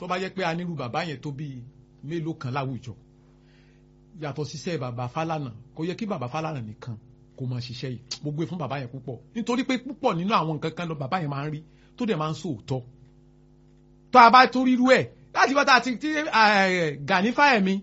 tó bá yẹ pé anírú bàbá yẹn tó bíi mélòó kan láwùjọ yàtọ̀ síṣẹ́ bàbá Fálànà kò yẹ kí bàbá Fálànà nìkan kó máa ṣiṣẹ́ yìí mo gbé fún bàbá yẹn púpọ̀ nítorí pé púpọ̀ nínú àwọn nǹkan kan lọ bàbá yẹn máa ń rí tó dẹ̀ máa ń sòótọ́ tó a bá tó rírú ẹ̀ láti bá ta ti ti Gani Fáyẹ̀mí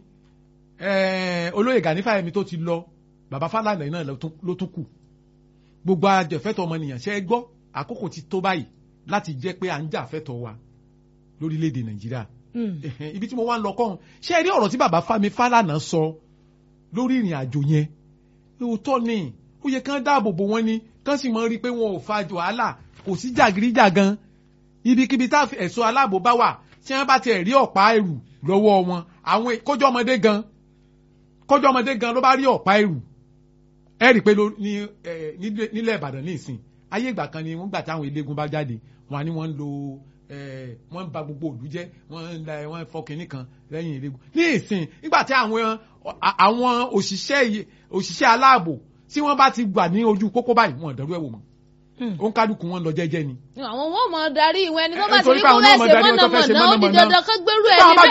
olóyè Gani Fáyẹ̀mí tó ti lọ bàbá Fálànà náà ló tún kù gbogbo àjẹfẹ́tọ̀ ọmọnìyàn ṣe é gbọ́ àkókò ti tó báyìí láti jẹ́ pé à ń jà fẹ́tọ̀ wa lórílẹ̀‐èdè Nàìjíríà ibi tí mo wá ń lọ kọ́hún ṣé ẹ rí ọ̀rọ̀ tí bàbá Fámi Fálànà sọ lórí ìrìn àjò yẹn òótọ́ ni ó yẹ kán dáàbò bò wọ́n ni kán sì mọ rí i pé wọn ò fa wàhálà kò sí jàgídíjàgan ibikíbi tá ẹ̀ṣọ́ aláàbò bá wà tí wọ́n bá tiẹ̀ rí ọ̀pá ẹrù lọ́wọ́ wọn àwọn kójọ́ ọmọdé gan kójọ́ ọmọdé gan ló bá rí ọ̀pá ẹrù ẹ rí i pé nílẹ̀ Ìbàdàn ní ìsìn ayé ìgbà kan ni wọ́n gbà táwọn eléégún bá jáde wọn ni wọ́n ń lo wọ́n ń ba gbogbo òlú jẹ́ wọ́n ń la wọ́n fọ́ kínní kan lẹ́yìn eléégún ní ìsìn nígbà tí àwọn àwọn òṣìṣẹ́ òṣìṣẹ́ aláàbò tí wọ́n bá ti gbà ní ojú pópó báyìí wọn ò dẹrú ẹ̀ wò mọ́ ó ń kálukú wọn lọ jẹ́jẹ́ ni. àwọn wọn mọ darí ìwé ẹni tó bá ti rí kó fẹ́ ṣe mọ̀nàmọ̀nà ó di dandan kó gbérú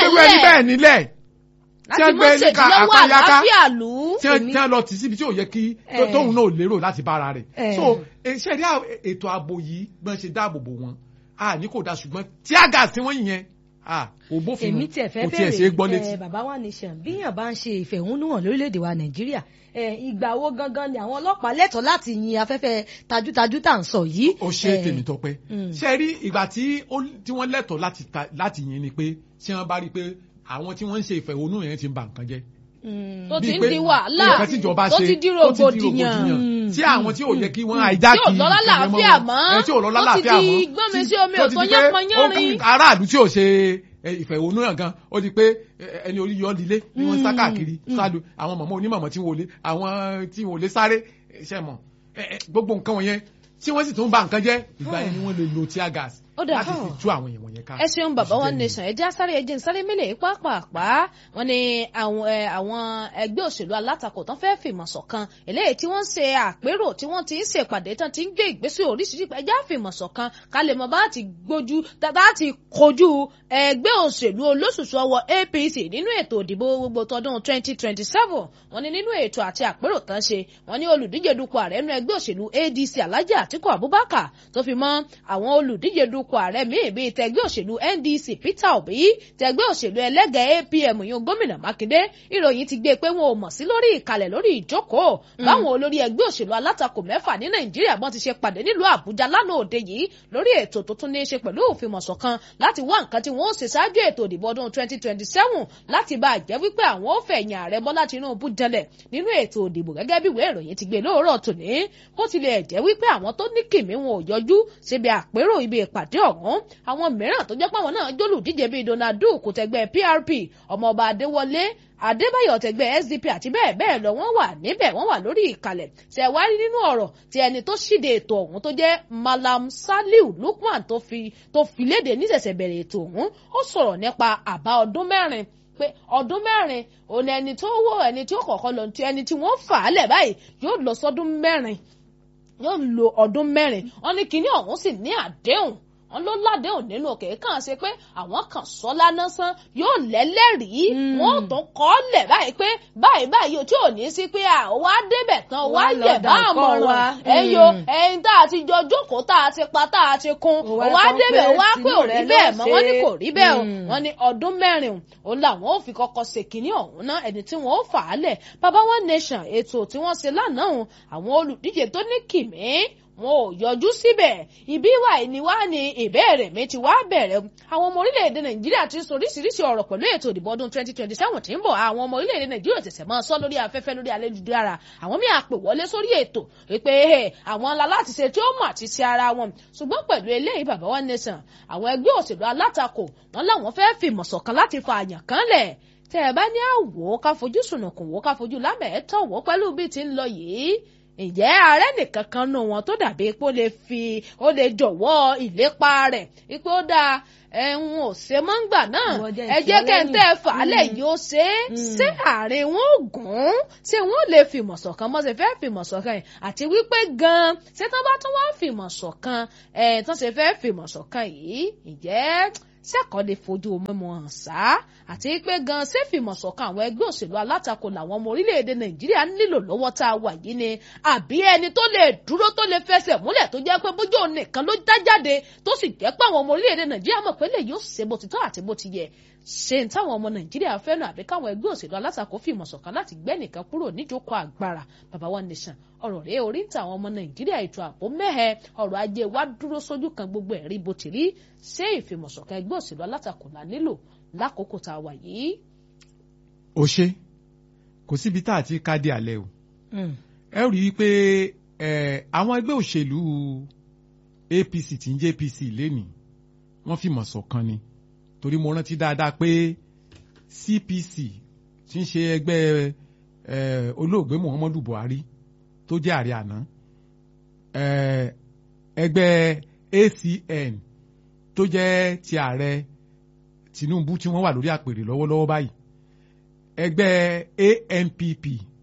ẹ̀ níbẹ̀ láti mọ̀ ṣèdílọ́wọ́ àlàáfíà lù ú. tí wọ́n lọ tì síbi tí ò yẹ kí tóun náà lérò láti bára rẹ̀. so ṣe rí ètò ààbò yìí gbọ́n ṣe dáàbò bò wọn a ní kò dáa ṣùgbọ́n tí àgà tí wọ́n yẹn kò bófin mu kò tiẹ̀ ṣe é gbọ́ létí. bàbá wa nation bíyàn bá ń ṣe ìfẹ̀hónúhàn lórílẹ̀‐èdè wa nàìjíríà ìgbà wo gangan ni àwọn ọlọ́pàá lẹ́tọ̀ọ́ láti yin afẹ́fẹ́ tajútajú tá à ń sọ yìí. ó ṣe tèmi tọpẹ ṣe rí ìgbà tí wọ́n lẹ́tọ̀ọ́ láti yin ni pé ṣé wọ́n bá rí i pé àwọn tí wọ́n ń ṣe ìfẹ̀hónú yẹn ti ń ba nǹkan jẹ́. tó ti ń di wàhálà tó ti di rògbòdìyàn tí àwọn tí ò yẹ kí wọ́n àìjákì tí ò lọ́lá làáfíà mọ́ tí ò lọ́lá làáfíà mọ́ ó ti di gbọ́nmi sí omi òtó yánpọnyánrin. aráàlú tí ò ṣe ìfẹ̀hónú yàn gan ó di pé ẹni orí yọ lílé ni wọ́n ń sá káàkiri sálu àwọn mọ̀mọ́ onímọ̀mọ́ tí wọ́n lè àwọn tí wọ́n lè sáré ṣẹ̀ mọ̀ gbogbo nǹkan wọ̀nyẹn tí wọ́n sì tún ba nǹkan jẹ́ ìgbà yẹn ni wọ́n lè lo tear gas láti fi tú àwọn èèyàn wọ̀nyẹn ká. ẹ ṣeun bàbá wa nation ẹ jẹ́ àsáré ẹ jẹ́ ń sáré mílẹ̀ pàápàá wọn ni àwọn ẹgbẹ́ òṣèlú alátakò tán fẹ́ fìmọ̀ ṣọ̀kan eléyìí tí wọ́n ń ṣe àpérò tí wọ́n ti ń ṣèpàdé tán ti ń gbé ìgbésẹ̀ oríṣiríṣi ẹ jẹ́ àfìmọ̀ ṣọ̀kan ká lè mọ bá ti gbójú tá ti kojú ẹgbẹ́ òṣèlú olóṣùṣù ọwọ́ APC nínú ètò ìdìbò gbogbo tọdún 2027 wọn ni nínú ètò àti àpérò tán ṣe wọn ni olùdíje dupò ààrẹ nínú ẹgbẹ́ òṣèlú ADC Alhaji Atiku Abubakar tó fi mọ́ àwọn olùdíje dupò dupò ààrẹ míì bíi tẹgbẹ́ òṣèlú NDC Peter Obi tẹgbẹ́ òṣèlú ẹlẹ́gẹ̀ẹ́ APM yún gómìnà Mákindé ìròyìn ti gbé pé wọn ò mọ̀ sí lórí ìkàlẹ̀ lórí ìjókòó báwọn olórí ẹgbẹ́ òṣèlú alátakò mẹ́fà ní Nàìjíríà bọ́n ti ṣe pàdé nílùú Àbújá lánàá òde yìí lórí ètò tó tún ní í ṣe pẹ̀lú òfìmọ̀ṣọ̀kan láti wá nǹkan tí wọ́n ó ṣe ṣáájú ètò ìdìbò ọdún 2027 láti bá a jẹ́ wípé àwọn ó fẹ̀yìn ààrẹ Bọ́lá Tinubu dẹlẹ̀ nínú ètò ìdìbò gẹ́gẹ́ bí ìwé ìròyìn ti gbé lóòrọ̀ tòní bó tilẹ̀ jẹ́ wípé àwọn tó ní kìmí wọn ò yọjú síbi àpérò ibi ìpàdé ọ̀hún àwọn mìíràn tó jẹ́ pé àwọn náà jólùdíje bíi Donald Duke tẹgbẹ́ PRP ọmọọba Adéwọlé Adébáyọ̀ tẹgbẹ́ SDP àti bẹ́ẹ̀ bẹ́ẹ̀ lọ wọ́n wà níbẹ̀ wọ́n wà lórí ìkàlẹ̀ ṣe wá rí nínú ọ̀rọ̀ tí ẹni tó ṣíde ètò ọ̀hún tó jẹ́ Malam Saliu Lukman tó fi tó fi léde níṣẹ̀ṣẹ̀ bẹ̀rẹ̀ ètò ọ̀hún ó sọ̀rọ̀ nípa àbá ọdún mẹ́rin pé ọdún mẹ́rin òun ẹni tó wọ ẹni tí ó kọ̀ọ̀kan lọ tí ẹni tí wọ́n fà á lẹ̀ báyìí yóò lọ sọ́dún mẹ́rin yóò lo ọdún mẹ́rin wọ́n ní kinní ọ̀hún sì ní àdéhùn wọn ló ládéhùn nínú òkè kàn ṣe pé àwọn kan sọ lánàsán yóò lẹ́lẹ́rìí wọn ò tún kọ́ lẹ̀ báyìí pé báyìí báyìí o tí ò ní sí pé àwa débẹ̀ tán wa yẹ̀ bá àmọ̀ràn ẹ̀yọ ẹ̀yin tá a ti jọ jókòó tá a ti pa tá a ti kún wa débẹ̀ wa pé ò rí bẹ́ẹ̀ mọ́ wọ́n ní kò rí bẹ́ẹ̀ o wọ́n ní ọdún mẹ́rin o làwọn ò fi kọ́kọ́ ṣe kínní ọ̀hún náà ẹni tí wọ́n ó fà á lẹ̀ baba one nation ètò tí wọ́n ṣe lánàá àwọn olùdíje tó ní kìmí wọn ò yọjú síbẹ̀ ìbí wà ní wá ní ìbéèrè mi ti wá bẹ̀rẹ̀ àwọn ọmọ orílẹ̀-èdè nàìjíríà ti sọ oríṣiríṣi ọ̀rọ̀ pẹ̀lú ètò ìdìbò ọdún 2027 tí ń bọ̀ àwọn ọmọ orílẹ̀-èdè nàìjíríà tẹ̀sẹ̀ máa sọ lórí afẹ́fẹ́ lórí ayélujára àwọn míì àpè wọlé sórí ètò wípé àwọn ńlá láti ṣe tí ó mọ̀ àti ṣe ara wọn ṣùgbọ́n pẹ̀lú eléyìí bàbá wa nation àwọn ẹgbẹ́ òṣèlú alátakò wọn làwọn fẹ́ fìmọ̀ ṣọ̀kan láti fa àyàn kan lẹ̀ tẹ́ ẹ bá ní àwò ká fojú sùnùkùn wò ká fojú lámẹ̀ẹ́tọ̀ wò pẹ̀lú bí ti ń lọ yìí ǹjẹ́ ààrẹ nìkan kan nù wọn tó dàbí pé ó lè fi ó lè jọ̀wọ́ ìlépa rẹ̀ ipò ó dáa ẹ̀hún ò ṣe mọ́ ń gbà náà ẹ jẹ́ kẹ́ńtẹ́ fàálẹ̀ yìí ó ṣe é ṣé àárín wọn ò gùn ṣé wọn ò lè fìmọ̀ ṣọ̀kan mọ́ ṣe fẹ́ fìmọ̀ ṣọ̀kan yìí àti wípé gan-an ṣé tán bá tún wá fìmọ̀ ṣọ̀kan ẹ̀ tán ṣe fẹ́ fìmọ̀ ṣọ̀kan yìí ǹjẹ́ sẹ́kọ̀ọ́ lè fojú mímu hàn sá àti pé gan sẹ́fìmọ̀sọ̀kan àwọn ẹgbẹ́ òṣèlú alátakò làwọn ọmọ orílẹ̀-èdè nàìjíríà nílò lọ́wọ́ tá a wà yìí ni àbí ẹni tó lè dúró tó lè fẹsẹ̀ múlẹ̀ tó jẹ́ pé bójú òun nìkan ló dá jáde tó sì jẹ́ pé àwọn ọmọ orílẹ̀-èdè nàìjíríà mọ̀ pé lè yóò ṣe bó ti tọ́ àti bó ti yẹ ṣe ń táwọn ọmọ nàìjíríà fẹ́ràn àbí káwọn ẹgbẹ́ òṣèlú alátakò fìmọ̀ ṣọ̀kan láti gbẹ́nìkan kúrò níjókòó agbára bàbá wa nation ọ̀rọ̀ rèé orí ń ta àwọn ọmọ nàìjíríà ètò ààbò mẹ́hẹ ọ̀rọ̀ ajé wa dúró sójú kan gbogbo ẹ̀rí bó ti rí ṣé ìfìmọ̀ṣọ̀kan ẹgbẹ́ òṣèlú alátakò la nílò lákòókò tá a wà yìí. ó ṣe kò síbi tá a ti ká dé alẹ́ o ẹ rí i pé àwọn ẹgbẹ́ òṣèlú APC tí ń jẹ́ APC lénìí wọ́n fìmọ̀ ṣọ̀kan ni torí mo rántí dáadáa pé CPC tí ń ṣe ẹgbẹ́ olóògbé Muhammadu Buhari tó jẹ́ ààrẹ àná ẹgbẹ́ ACN tó jẹ́ ti ààrẹ Tinubu tí wọ́n wà lórí àpèrè lọ́wọ́lọ́wọ́ báyìí ẹgbẹ́ ANPP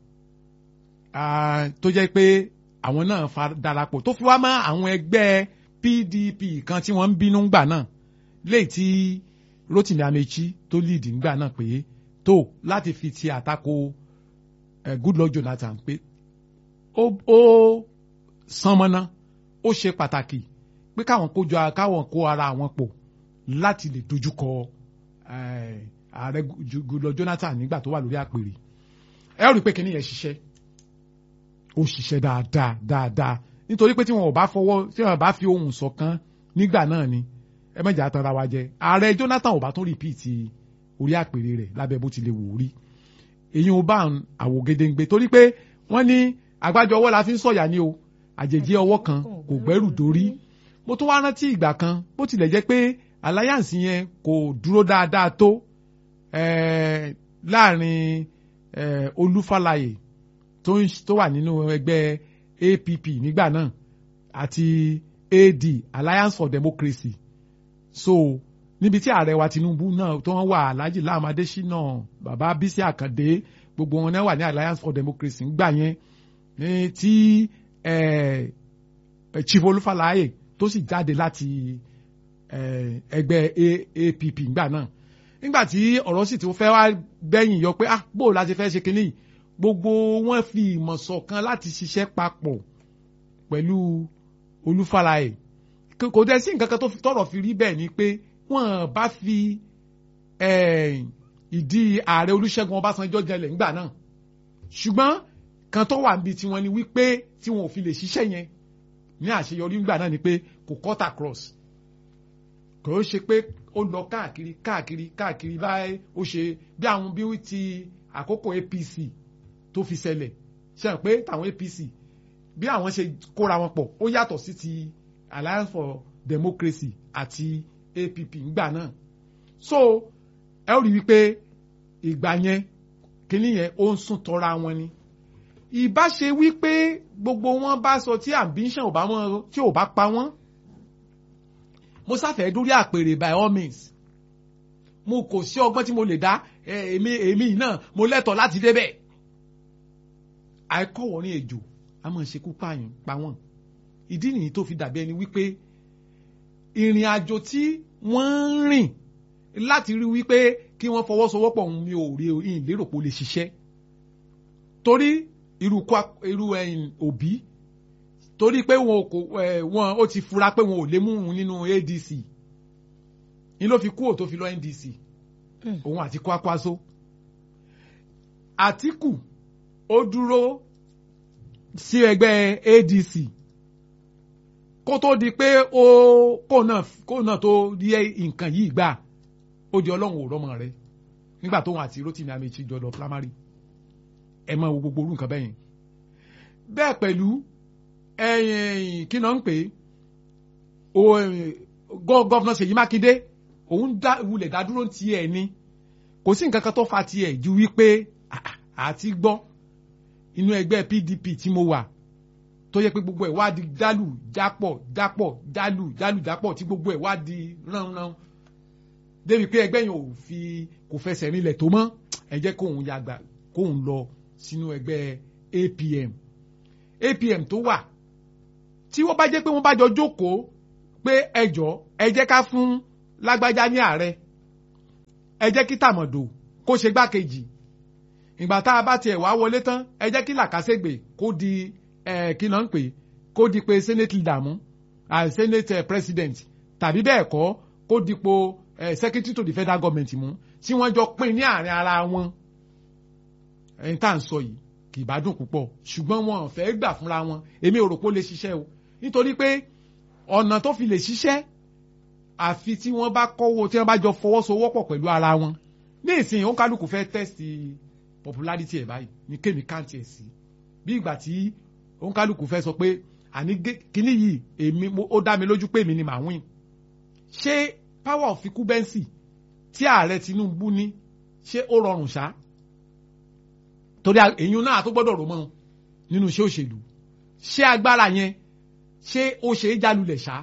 tó jẹ́ pé àwọn náà darapọ̀ tó fi wá mọ́ àwọn ẹgbẹ́ PDP kan tí wọ́n ń bínú gbà náà léyìí tí Rotimi Amechi tó lead ńgbà náà pé tó láti fi ti àtakò Goodluck Jonathan pé ó sánmọ́ná ó ṣe pàtàkì pé káwọn kójọ káwọn kó ara àwọn pọ̀ láti lè dojúkọ ààrẹ Goodluck Jonathan nígbà tó wà lórí àpèrè ẹ ó rí i pé kíní yẹn ṣiṣẹ́ ó ṣiṣẹ́ dáadáa dáadáa nítorí pé tí wọn ò bá fọwọ́ tí wọn bá fi ohùn ṣọ̀kan nígbà náà ni ẹ mẹ́jà àtàrà wa jẹ ààrẹ Jonathan ò bá tún rìpíìtì orí àpèrè rẹ̀ lábẹ́ bó ti lè wò ó rí èyí ò bá àwògedengbe torí pé wọ́n ní àgbájọ ọwọ́ la fi ń sọ̀yà ni o àjèjì ọwọ́ kan kò gbẹ́rù dórí mo tún wá rántí ìgbà kan bó tilẹ̀ jẹ́ pé alliance yẹn kò dúró dáadáa tó láàrin Olúfàlàyé tó wà nínú ẹgbẹ́ APP nígbà náà àti AD Alliance for Democracy so níbi tí ààrẹ wa Tinubu náà tó wọ́n wà Alhaji Lam Adesina bàbá Bísí Àkàndé gbogbo wọn náà wà ní Alliance for Democracy ńgbà yẹn ní tí Chief Olúfàlàyé tó sì jáde láti ẹgbẹ́ APP ńgbà náà nígbà tí ọ̀rọ̀ sì ti fẹ́ wá bẹ́yìn yọ pé ah bó la ti fẹ́ ṣe kínní gbogbo wọn fi ìmọ̀ ṣọ̀kan láti ṣiṣẹ́ papọ̀ pẹ̀lú Olúfàlàyé kò dẹ̀ sí nǹkan kan tó tọ̀rọ̀ fi rí bẹ́ẹ̀ ni pé wọ́n bá fi ìdí ààrẹ Olúṣẹ́gun Ọbásanjọ́ jẹlẹ̀ ńgbà náà ṣùgbọ́n kan tó wà níbi tí wọ́n ní wípé tí wọn ò fi lè ṣiṣẹ́ yẹn ní àṣeyọrí ńgbà náà ni pé kò cut across kò ó ṣe pé ó lọ káàkiri káàkiri káàkiri báyìí ó ṣe bí àwọn bí ti àkókò APC tó fi ṣẹlẹ̀ ṣe hàn pé tàwọn APC bí àwọn ṣe kóra wọn pọ̀ ó yàtọ̀ sí ti Alliance for Democracy àti APP ńgbà náà so ẹ ó rí wípé ìgbà yẹn kíní yẹn ó ń sún tọ́ra wọn ni ìbá ṣe wípé gbogbo wọn bá sọ tí ambition ò bá wọn tí ò bá pa wọn mo sáfẹ́ dórí àpèrè by all means mo kò sí ọgbọ́n tí mo lè dá èmi èmi náà mo lẹ́tọ̀ọ́ láti débẹ̀ àìkọ́wọ́ ní ejò a máa ṣekú pààyàn pa wọ́n ìdí nìyí tó fi dàbí ẹni wípé ìrìn àjò tí wọ́n ń rìn láti rí wípé kí wọ́n fọwọ́sowọ́pọ̀ òun mi ò rí ìyìn lérò pé ó lè ṣiṣẹ́ torí irú irú òbí torí pé wọn kò wọn ó ti fura pé wọn ò lè mú un nínú ADC ni ló fi kúrò tó fi lọ NDC òun àti Kwakwaso Àtíkù ó dúró sí ẹgbẹ́ ADC kó tó di pé ó kó náà kó náà tó rí nǹkan yìí gbà ó di ọlọ́run ò rọ́mọ rẹ nígbà tóun àti Rotimi Amechi jọ lọ primary ẹ máa wo gbogbo orú nǹkan bẹ́yẹn bẹ́ẹ̀ pẹ̀lú ẹ̀yìn kí náà ń pè é gọ́ọ̀nà Ṣèyí Mákindé òun wulẹ̀ dádúró ti ẹ̀ ni kò sí nǹkan kan tó fa tiẹ̀ ju wípé àti gbọ́ inú ẹgbẹ́ PDP tí mo wà tó yẹ pé gbogbo ẹ̀ wá di dálù jápọ̀ jápọ̀ dálù dálù jápọ̀ tí gbogbo ẹ̀ wá di ránran débi pé ẹgbẹ́ yẹn ò fi kò fẹsẹ̀ rinlẹ̀ tó mọ́ ẹ jẹ́ kóun yàgbà kóun lọ sínú ẹgbẹ́ APM APM tó wà tí wọ́n bá jẹ́ pé wọ́n bá jọ jókòó pé ẹjọ́ ẹ jẹ́ ká fún lágbájá ní ààrẹ ẹ jẹ́ kí tàmọ̀dò kó ṣe gbákejì ìgbà tá a bá tiẹ̀ wá wọlé tán ẹ jẹ́ kí làkàṣègbè kó di ẹ̀ kí náà ń pè kó di pé senate leader mú ah, senate eh, president tàbí bẹ́ẹ̀ kọ́ kó dipò eh, secretary to the federal government mú tí wọ́n jọ pín ní àárín ara wọn ẹni tá à ń sọ yìí kì í bá dùn púpọ̀ ṣùgbọ́n wọn ò fẹ́ gbà fúnra wọn èmi ò rò pé ó lè ṣiṣẹ́ o nítorí pé ọ̀nà tó fi lè ṣiṣẹ́ àfi tí wọ́n bá kọ́wọ́ tí wọ́n bá jọ fọwọ́sowọ́pọ̀ pẹ̀lú ara wọn ní ìsìn òun kálukú fẹ́ tẹ́sítì popularity ẹ̀ báyìí ní kémi káǹtì ẹ̀ sí bí ìgbà tí òun kálukú fẹ́ sọ pé àní gé- kíní yìí èmi mo- ó dá mi lójú pé èmi ni màá win ṣé power of incumbency tí ààrẹ Tinubu ní ṣé ó rọrùn ṣá torí a- èyí náà tó gbọ́dọ̀ rò mọ́ nínú iṣẹ́ òṣèlú ṣé agbára yẹn ṣé ó ṣe é jálulẹ̀ ṣá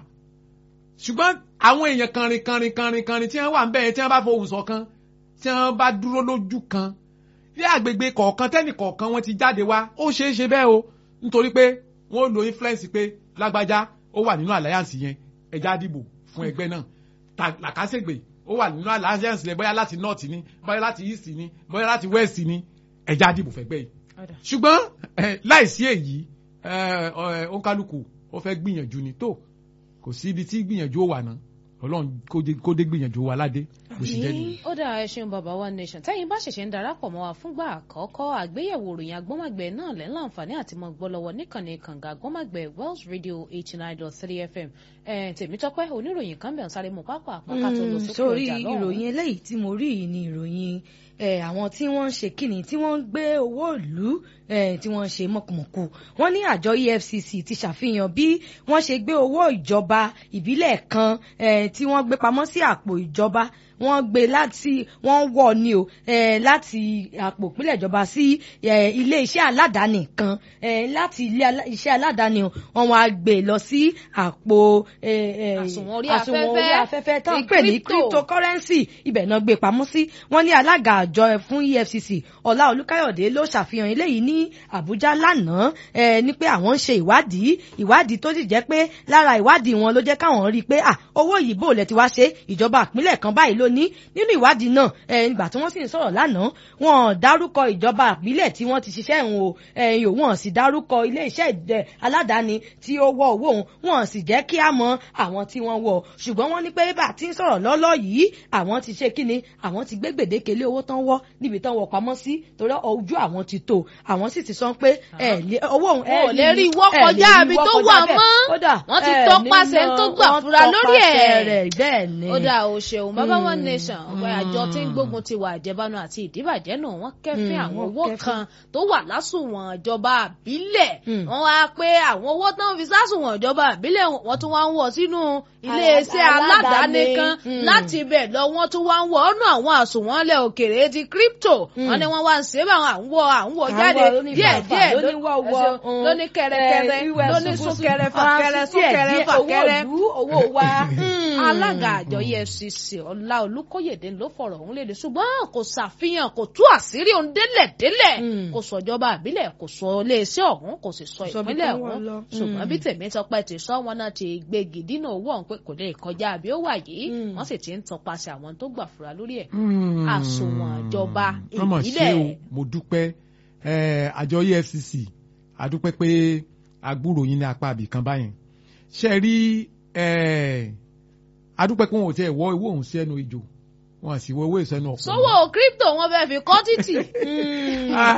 ṣùgbọ́n àwọn èèyàn kanrin kanrin kanrin kanrin tí wọ́n wà ń bẹ́ẹ̀ tí wọ́n bá fohùn ṣọ̀kan tí wọ́n bá dúró lójú kan ní àgbègbè kọ̀ọ̀kan tẹ́nì kọ̀ọ̀kan wọ́n ti jáde wá ó ṣeé ṣe bẹ́ẹ̀ o nítorí pé wọ́n lo influence pé lágbájá ó wà nínú alliance yẹn ẹja dìbò fún ẹgbẹ́ náà Ta- làkàṣègbè ó wà nínú alliance yẹn bóyá láti north ni bóyá láti east ni bóyá láti west ni ẹja dìbò fẹ́gbẹ́ yìí ṣùgbọ́n eh, láìsí èyí eh, eh, òǹkálùkù ó fẹ́ gbìyànjú ni tó kò sí ibi tí gbìyànjú ó wà náà ọlọ́run kó dé- kó dé gbìyànjú wa ládé bó ṣe jẹ́ nìyẹn. ó dáa ẹ ṣeun bàbá one nation tẹ́yìn bá ṣẹ̀ṣẹ̀ ń darapọ̀ mọ́ wa fúngbà àkọ́kọ́ àgbéyẹ̀wò ìròyìn agbọ́mọ̀gbẹ́ náà lẹ́ láǹfààní àti mọ́ gbọ́ lọ́wọ́ níkànnì kànga agbọ́mọ̀gbẹ́ Wells Radio eighty nine dot three FM ẹ̀ tèmítọ́pẹ́ oníròyìn kan bẹ̀ ń sáré mú pápá àpáká tó lọ Mm, sókè sórí ọjà lọ́hùn. ìròyìn eléyìí tí mo rí yìí ni ìròyìn eh, àwọn tí wọ́n ń ṣe kíni tí wọ́n ń gbé owó ìlú eh, tí wọ́n ń ṣe mọ̀kùmọ̀kù wọ́n ní àjọ EFCC ti ṣàfihàn bí wọ́n ṣe gbé owó ìjọba ìbílẹ̀ kan eh, tí wọ́n gbé pamọ́ sí àpò ìjọba wọ́n gbé láti wọ́n wọ̀ ni o eh, láti àpò ìpínlẹ̀ ìjọba sí eh, ilé iṣẹ́ aládàáni kan eh, láti ilé alá- iṣẹ́ aládàáni o wọ́n wá gbé lọ sí àpò eh, eh, Àsùnwọ̀n orí àsùnwọ̀n orí afẹ́fẹ́, afẹ́fẹ́ tán ti pè ní crypto. cryptocurrency ibẹ̀ náà gbé pamọ́ sí wọ́n ní alága àjọ fún EFCC ọlá olúkáyọ̀dé ló ṣàfihàn eléyìí ní àbújá lánàá ẹ ní pé àwọn ń ṣe ìwádìí ìwádìí tó sì jẹ́ pé lára ìwádìí wọn ló jẹ́ káwọn rí i pé à owó yìí bò lẹ ti wá ṣe ìjọba ìpínlẹ̀ kan báyìí ló ní nínú ìwádìí náà ẹ ìgbà tí wọ́n sì ń sọ̀rọ̀ lánàá wọn ò dárúkọ ìjọba ìpínlẹ̀ tí wọ́n ti ṣiṣẹ́ ìhun o ẹ̀yìn òun ò sì dárúkọ ilé iṣẹ́ ìdẹ aládàáni tí ó wọ owó òun wọn ò sì jẹ́ kí á mọ àwọn tí wọ́n wọ ṣùgbọ́n wọ́n ní pé bá a ti ń sọ̀rọ̀ lọ́lọ́ yìí àwọn ti ṣe kíni àwọn ti gbé gbèdéke lé owó tán wọ́ níbi tán wọ pamọ́ sí torí ojú àwọn ti tó àwọn sì ti sọ pé ẹ lé owó òun ẹ Wọn ò lè rí wọ́ ẹ lè kọjá rí ibi wọ́ tó kọjá wà bẹ́ẹ̀. mọ́. Kódà, Wọ́n ti ẹ tọpasẹ̀ nínú- tó gbà wọ́n fura lórí ẹ̀. tọpasẹ̀ rẹ̀ bẹ́ẹ̀ ni. ó dáa o ṣeun bàbá one nation ọgbà àjọ tí ń gbógun ti wà àjẹbánu àti ìdíbàjẹ́ náà wọ́n kẹ́fín Mm, àwọn wọ́n owó kẹ́fín. kan tó wà lásùnwọ̀n ìjọba àbílẹ̀ Mm. wọ́n wá pé àwọn owó tó ń fi sásùnwọ̀n ìjọba àbílẹ̀ wọ́n tún wá ń wọ̀ sínú iléeṣẹ́ aládàáni aládàáni. kan Mm. láti ibẹ̀ lọ wọ́n tún wá ń wọ̀ ọ́nà àwọn àsùnwọ̀n ilẹ̀ òkèrè ti crypto wọ́n ní wọ́n wá ń ṣe é bá àwọn à ń wọ̀ à ń wọ̀ À ń jáde wọ̀ lóní díẹ̀ fàfà, díẹ̀ lóní wọ̀wọ̀, mm. lóní kẹrẹkẹrẹ Eh, ìwẹ̀ lóní ṣubúṣubú, súnkẹrẹ fàkẹrẹ Faransé díẹ̀ súnkẹrẹ díẹ̀, fàkẹrẹ owó ìlú owó wa. alága àjọ EFCC ọlá olùkóyèdè ló fọ̀rọ̀ ọ̀hún léde ṣùgbọ́n kò ṣàfihàn kò tú àṣírí òun délẹ̀ délẹ̀ Mm. kò sọ ìjọba àbílẹ̀ kò sọ iléeṣẹ́ ọ̀hún kò sì sọ Sọ bí ìpínlẹ̀ tán wà ọ̀hún lọ. ṣùgbọ́n Mm. bí tèmi tọpẹ́ ti sọ wọn náà ti gbégi dínà owó ọ̀hún pé kò lè kọjá àbí ó wà yìí Mm. wọ́n sì ti ń tọpasẹ̀ àwọn tó gbà fura lórí ẹ̀ Mm. àsùnwọ̀n ìjọba Wọ́n mọ̀ ṣe ìbílẹ̀. o mo dúpẹ́ Eh, àjọ EFCC àdúpẹ́ pé agbúrò yín ní apá àbí kan báyẹn ṣe rí eh, àdúpẹ́ pé wọn ò tiẹ̀ wọ owó òun sí ẹnu ìjò wọn sì wọ owó ìsẹ́nu ọ̀pọ̀ sówó crypto wọn fẹ́ fi kọ́ títì Ah,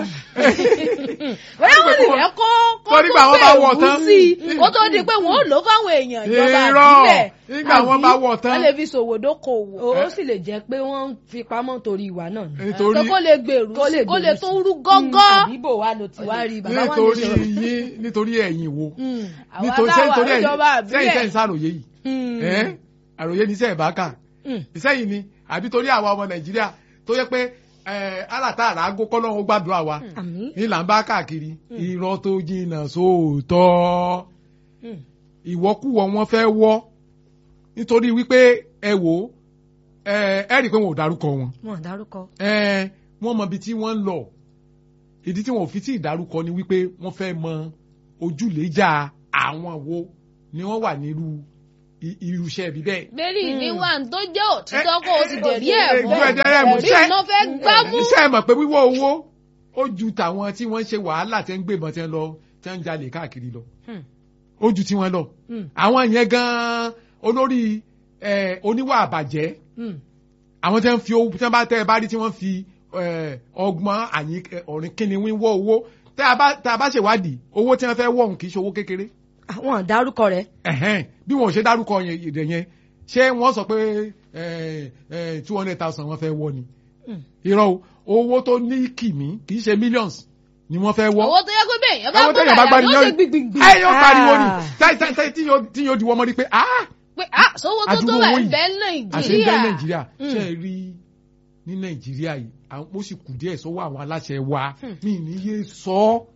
bóyá wọ́n sì fẹ́ kó kó Torí gbà wọ́n bá wọ̀ tó tán. bẹ̀rù sí i kó tó di pé wọ́n ò lò fáwọn èèyàn ìjọba Irọ́, àbílẹ̀ nígbà wọ́n bá wọ̀ tán. wọ́n lè fi ṣòwò dókòwò ó sì lè jẹ́ pé wọ́n ń fi pamọ́ torí ìwà náà ni. nítorí pé kó lè gbèrú Kó lè sí kó lè gbèrú tó sí. rú gọ́gọ́. àbíbò wa ló ti wá rí bàbá wa ní nítorí sọ̀rọ̀. yín nítorí ẹ̀yin wo àwa nítorí táwa nítorí ẹ̀yin ìjọba sẹ́yìn àbílẹ̀ sẹ́yìn sàròyé yìí ẹ́ àròyé ní sẹ́yìn bá kà ìsẹ́yìn ni àbí torí àwa ọmọ nàìjíríà tó yẹ pé alàtà àràgó kọ́lọ́hún gbàdúrà wa àmín. ní là ń bá káàkiri irọ́ tó jìnnà sóòótọ́ ìwọ́kúwọ́ wọn fẹ́ wọ́ nítorí wípé ẹ wò ó ẹ ẹ rí i pé wọn ò dárúkọ wọn wọn ò dárúkọ. ẹ wọ́n mọ ibi tí wọ́n ń lọ ìdí tí wọn ò fi tí ì dárúkọ ni wípé wọ́n fẹ́ mọ ojúlẹ̀jà àwọn wo ni wọ́n wà nírú i- irúṣẹ́ ibi bẹ́ẹ̀. bẹ́ẹ̀rì ní wà tó jẹ́ òtítọ́ kó o sì dẹ̀rí ẹ̀ Eh, mọ́ eh, ẹ̀rí mú. ẹ̀rí Ṣé- iná fẹ́ gbámú. iṣẹ́ mọ̀ pé wíwọ́ owó ó ju tàwọn tí wọ́n ń ṣe wàhálà tí wọ́n ń gbébọn tí wọ́n lọ tí wọ́n ń jalè káàkiri lọ Hmm. ó ju tiwọn lọ Hmm. àwọn yẹn gan-an olórí eh, oníwà àbàjẹ́ Hmm. àwọn tí wọ́n fi owó tí wọ́n bá tẹ́ ẹ bá rí tí wọ́n fi eh, ọgbọ́n àyín ọ̀rìn kíni wíwọ́ owó tẹ́ a bá tẹ́ a bá ṣèwádìí owó tí wọ́n fẹ́ wọ̀ òun kì í ṣe owó kékeré àwọn dárúkọ rẹ̀ ẹ̀hẹ́n bí wọn ò ṣe dárúkọ yẹn ìdè yẹn ṣé wọ́n sọ pé two hundred thousand wọ́n fẹ́ wọ́ ni Hmm. irọ́ o owó tó ní kìmí kì í ṣe millions ni wọ́n fẹ́ wọ́ owó tó yẹ kó bẹ́ẹ̀ yẹn bá owó gbọ́ téèyàn bá dàda gbani yóò ṣe yóò gbìgbìgbì. ẹ yóò pariwo ni Ah. táì táì táì tí yóò tí yóò di wọ́n mọ́ ni pé ah pé ah sówó tó tó àdúgbò bá owó ń yìí bẹ àṣẹ ń bẹ nàìjíríà. nàìjíríà Hmm. ṣe é rí ní nàìjíríà yìí àwọn ó sì kù díẹ̀ sọ́wọ́ àwọn aláṣẹ wa Hmm. mi ní yé sọ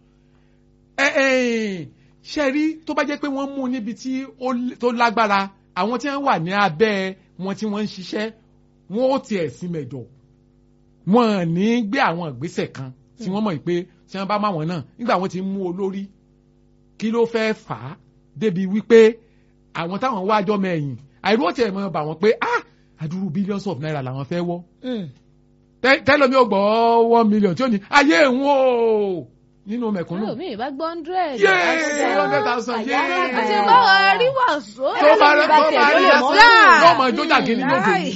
ẹ ẹ ṣe rí tó bá jẹ́ pé wọ́n mú níbi tí ó l- tó lágbára àwọn tí wọ́n wà ní abẹ́ wọn tí wọ́n ń ṣiṣẹ́ wọn ó tiẹ̀ sí mẹ́jọ wọn ò ní gbé àwọn ìgbésẹ̀ kan tí wọ́n mọ̀ pé tí wọ́n bá má wọn náà nígbà wọ́n ti mú olórí kí ló fẹ́ fà á débi wípé àwọn táwọn wájọ́ mẹ́yìn àìró tiẹ̀ mọ̀ bà wọ́n pé ah àdúrú billions of naira làwọn fẹ́ wọ́ Hmm. Tẹ́- tẹ́lómi ò gbọ́ one million tí ó ní ayé ń wò nínú mẹ̀kúnnù mi ì bá gbọ́ hundred. yéé hundred thousand àti yéé báwa rí wàásù. tó bá rẹ tó bá rí lè mọ́ ẹsẹ̀ náà. wọ́n mọ̀ jójà gidi lóde Láì.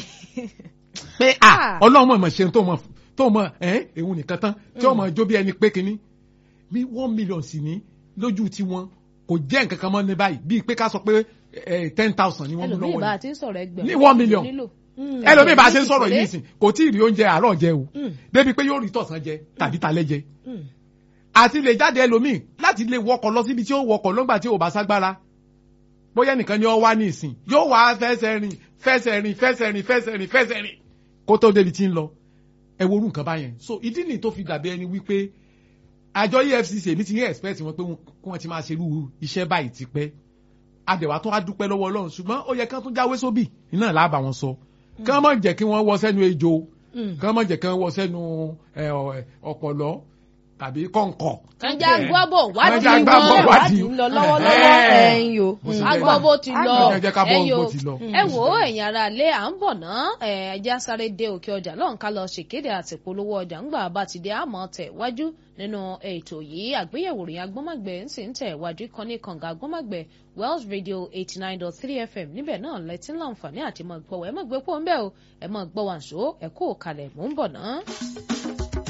pé ah ọlọ́run mọ̀ ṣe tó mọ̀ tó mọ̀ ẹ́ èhun nìkan tán tí ó mọ̀ jó bí ẹni pé kínní bí one million sì ní lójú tiwọn kò jẹ́ nǹkan kan mọ́ ní báyìí bíi pé ká sọ pé ten thousand ni wọ́n mú ẹlòmíì lọ́wọ́ bá yìí a ti ń sọ̀rọ̀ ẹgbẹ̀rún. Ní one million. nílò. Hmm. ẹlòmíì bá a ṣe ń Ẹlòmíì sọ̀rọ̀ sì yìí pé- sìn kò tí ì rí oúnjẹ àárọ̀ jẹ o Hmm. débi pé yóò rí tọ̀sán jẹ tàbí talẹ́ jẹ Hmm. àti lè jáde ẹlòmíì láti lè wọkọ̀ lọ síbi tí ó wọkọ̀ lọ́gbà tí ò bá ságbára bóyá nìkan ni ó wá ní ìsìn yóò wá fẹsẹ̀ rìn fẹsẹ̀ rìn fẹsẹ̀ rìn fẹsẹ̀ rìn fẹsẹ̀ rìn kó tó débi tí ń lọ ẹ wo orú nǹkan báyẹn so ìdí nìyí tó fi dàbí ẹni wípé àjọ EFCC èmi ti ní expect wọn pé kí wọ́n ti máa ṣerú iṣẹ́ báyìí ti pẹ́ adẹ̀wà tó wá dúpẹ́ lọ́wọ́ Ọlọ́run ṣùgbọ́n ó yẹ kí wọ́n tún jáwé sóbì iná làá bá wọn sọ kí wọ́n má jẹ́ kí wọ́n wọ sẹ́nu ejò Hmm. kí wọ́n má jẹ́ kí wọ́n wọ sẹ́nu ẹ, ọ- ọ̀pọ̀lọ́ tàbí kọ̀ǹkọ̀ kànjá gbábọ̀ Kànjá wádìí gbábọ̀ wọn. wádìí. ìwádìí ń lọ lọ́wọ́lọ́wọ́ Eh. ẹ̀yìn o. Mo sì Hmm. lè agbọ́ bó ti lọ Ẹ jẹ́ ká bọ́ ẹ̀yin bó o. ti lọ. ẹ wò ó ẹ̀yin ara ilé à ń bọ̀ ná ẹja sáré dé òkè ọjà lọ́hùn ká lọ ṣèkéde àti polówó ọjà ńgbà bá ti dé àmọ́ tẹ̀ wájú nínú ètò yìí àgbéyẹ̀wò rìn agbọ́mọ̀gbẹ́ ń sì ń tẹ̀ wájú kan ní kànga agbọ́mọ̀gbẹ́ Wells Radio eighty nine dot three FM níbẹ̀ náà lẹ́tí láǹfààní àti mọ̀ gbọ́ ẹ mọ̀ gbé pọ̀ ń bẹ́ o ẹ mọ̀ gbọ́ wàǹṣó ẹ kó kalẹ̀ mò ń bọ̀ ná.